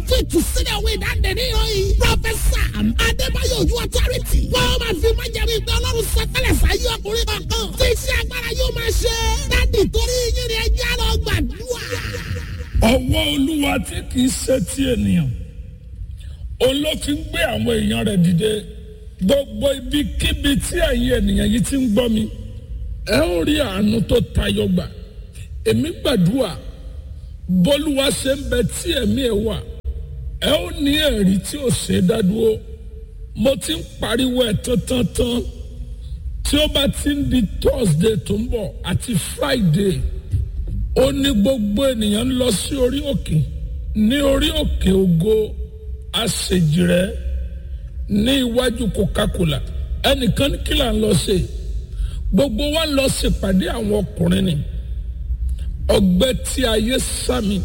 fún ìtúsílẹ̀ òwe ìdáǹdè ní ìròyìn. Prọfẹ̀sà Adébáyọ̀ Ojú Ọ̀tọ́rìtì. Wọ́n máa fi májẹ̀mú ìgbẹ́ Ọlọ́run sọtẹ́lẹ̀ sáyé ọkùnrin kankan. Tí iṣẹ́ agbára yóò máa ṣe. Dádì torí yín ni ẹjẹ́ lọ gbàdúrà. ọwọ́ olúwa tí kì í ṣe ti ènìyàn òun ló fi ń gbé àwọn èèyàn rẹ̀ dìde gbogbo ibikíbi tí ẹ̀yin ènìyàn yìí ti ń gbọ́ mi ẹ ó rí àánú tó tayọ gbà èmi gbàdúrà bólúwa ṣe ń bẹ tí ẹ̀mí ẹ̀ wà ẹ ó ní ẹ̀rí tí ò ṣe é dádúró mo ti ń pariwo ẹ̀ tán tán tán tí ó bá ti ń di thursday tó ń bọ̀ àti friday ó ní gbogbo ènìyàn ń lọ sí orí òkè ní orí òkè ògo àṣejìrẹ ní iwájú coca-cola ẹnìkan ní kí là ń lọ ṣe gbogbo wa ń lọ ṣèpàdé àwọn ọkùnrin ni ọgbẹ́ tí ayé sàmì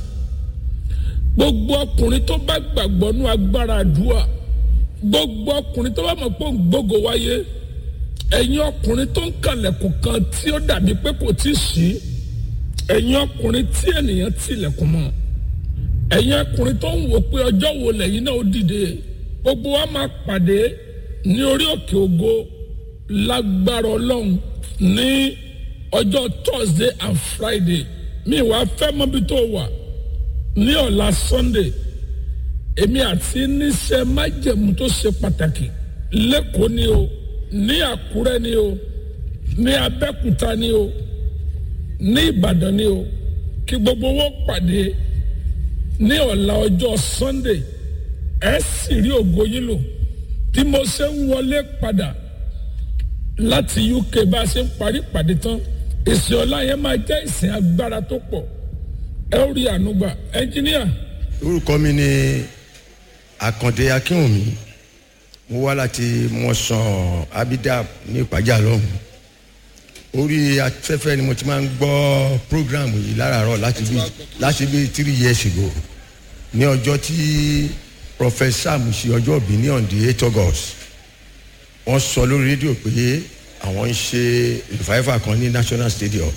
gbogbo ọkùnrin tó bá gbàgbọ́ nú agbára àdúrà gbogbo ọkùnrin tó bá mọ̀ pé òǹgbógo wáyé ẹ̀yin ọkùnrin tó ń kàlẹ̀kùn kan tí ó dàbí pé kò tí ì sí ẹ̀yin ọkùnrin tí ènìyàn tilẹ̀kùn mọ́ ẹ̀yin ọkùnrin tó ń wò pé ọjọ́ wo lẹ́yìn náà ó dìde gbogbo wa máa pàdé ní orí òkè ògo lágbára ọlọ́run ní ọjọ́ thursday and friday mi wá fẹ́ mọ́bí tó wà ní ọ̀la sunday èmi àti níṣẹ́ májẹ̀mú tó ṣe pàtàkì lẹ́kọ̀ọ́ ni o ní àkúrẹ́ ni o ní abẹ́kúta ni o ní ìbàdàn ni o kí gbogbo wọn pàdé ní ọ̀la ọjọ́ sunday ẹ sì rí ògo yín lò bí mo ṣe ń wọlé padà láti uk bá a ṣe ń parí pàdé tán ìsìn ọ̀la yẹn máa jẹ́ ìsìn agbára tó pọ̀ ẹ ó rí ànúgbà ẹnjíníà. orúkọ mi ni àkàndé akínwùmí mo wá láti mọ̀sán abidab ní ìpàjà lọ́hùn orí afẹ́fẹ́ ni mo ti máa ń gbọ́ program yìí láràárọ̀ láti bí láti bí three years ago ní ọjọ́ tí professor musi ọjọ́ òbí ní on the eight august wọ́n sọ lórí rédíò pé àwọn ń ṣe revival kan ní national stadium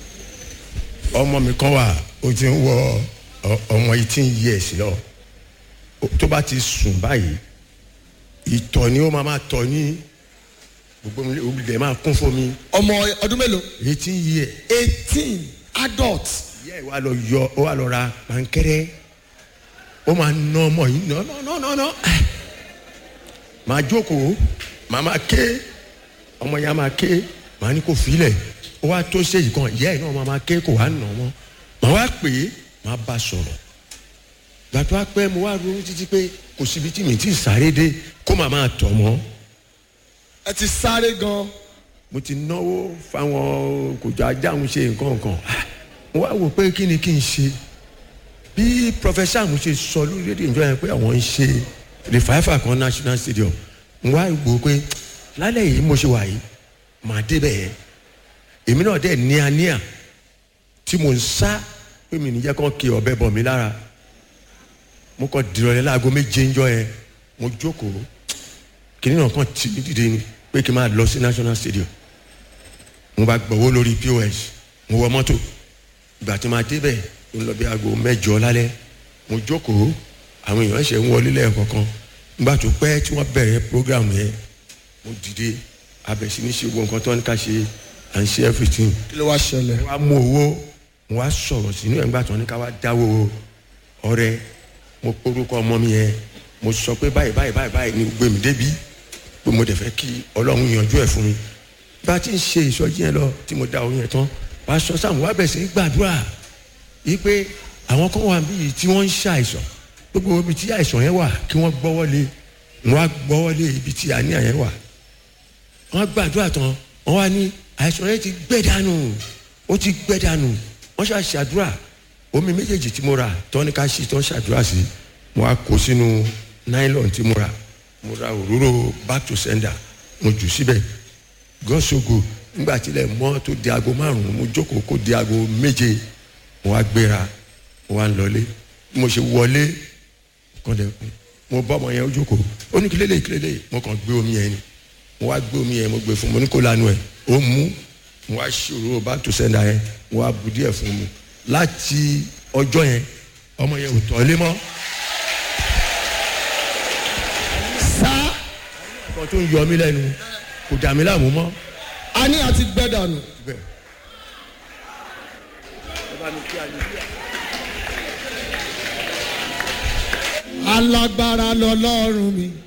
ọmọ mi kan wà ó ti ń wọ ọmọ eighteen years lọ tó bá ti sùn báyìí ìtọ̀ ni ó máa máa tọ̀ ní gbogbo olùdẹ máa kún fún mi. ọmọ ọdún mélòó. eighteen years. eighteen adult. ìyá ẹ̀ wá lọ yọ ó wá lọ ra pankẹ́rẹ́ ó máa ná ọmọ yìí ná ná ná ná máa jókòó màá máa ké ọmọ yẹn máa ké màá ní kó filẹ̀ ó wá tó ṣèyí kan ìyá ẹ̀ náà máa máa ké kó wá nà ọmọ màá wá pè é màá bá sọ̀rọ̀ gbàtọ́ apẹ́ mo wá ronú títí pé kò síbi tí mi ti sáré dé kó màá máa tọ̀ mọ́ ẹ ti sáré gan. mo ti náwó fáwọn kòjọ ajáhùn ṣe nǹkan nǹkan mo wá wò pé kí ni kí n ṣe bí professor mo ṣe sọ lórí rédíò ìjọ yẹn pé àwọn ń ṣe revival kan national stadium mo wá wò pé lálẹ́ yìí mo ṣe wà yìí màá débẹ̀ yẹn èmi náà dẹ̀ níaníà tí mo ń sá pé mi níjẹ́ kàn kí ọ̀bẹ bọ̀ mí lára mo kàn dìrọ̀lẹ́ láago méje ń jọ yẹn mo jókòó kìnìún náà kàn tì mí dìde ni pé kí n máa lọ sí national stadium mo bá gbọ̀wọ́ lórí pos mo wọ mọ́tò ìgbà tí ma débẹ̀ mo lọ bí aago mẹ́jọ lálẹ́ mo jókòó àwọn èèyàn ṣe ń wọlé lẹ́ẹ̀kọ̀kan nígbà tó pẹ́ tí wọ́n bẹ̀rẹ̀ program yẹn mo dìde abẹ̀sí ní ṣe gbogbo nǹkan tó ń ká ṣe à ń ṣe everything. kí ló wá ṣẹlẹ̀. mo wá mú owó mo wá sọ̀rọ̀ sínú ẹ̀ nígbà tó ní ká wá dáwó ọrẹ mo porúkọ ọmọ mi yẹn mo sọ pé báyìí báyìí báyìí báyìí ni gbé mi débi pé mo dẹ̀ fẹ́ kí ọlọ́run yanjú ẹ̀ fún mi bá a ti ń ṣe ìsọjí yẹn lọ tí mo da oyin yẹn tán pásọ sáwọn wá bẹ̀rẹ̀ sí gbàdúrà yìí pé àwọn kan wà níbí tí wọ́n ń ṣàìsàn gbogbo ibi tí àìsàn yẹn wà kí wọ́n gbọ́wọ́lé wọ́n á gbọ́wọ́lé ibi tí àníyàn yẹn wà wọ́n gbàdúrà tán wọ́n wá ní àìsàn yẹn ti gbẹ dànù ó ti gbẹ dànù wọ́n ṣàṣàdúrà omi méjèèjì tí mo rà tán ní ká ṣí tán ṣàdúrà sí mo á kó sínú nylon tí mo rà mo ra òróró back to sender mo jù síbẹ̀ God so good nígbà tílẹ̀ mọ́ tó di aago márùn-ún mo jókòó kó di aago méje mo wá gbéra mo wá ń lọlé bí mo ṣe wọlé kọ́ndẹ̀kùn mo bá ọmọ yẹn ó jókòó ó ní kílélẹ̀ kílélẹ̀ mo kàn gbé omi yẹn ni mo wá gbé omi yẹn mo gbé fún mo ní kó lanu ẹ̀ ó mú mo wá ṣe òróró back to sender yẹn mo wá bu díẹ̀ fún mu láti ọjọ́ yẹn ọmọ yẹn ò tọ́ lé mọ́ nǹkan tó ń yọ mí lẹ́nu kò dà mí láàmú mọ́. a ní àti gbẹ dànù. bẹ́ẹ̀. alágbára lọlọ́run mi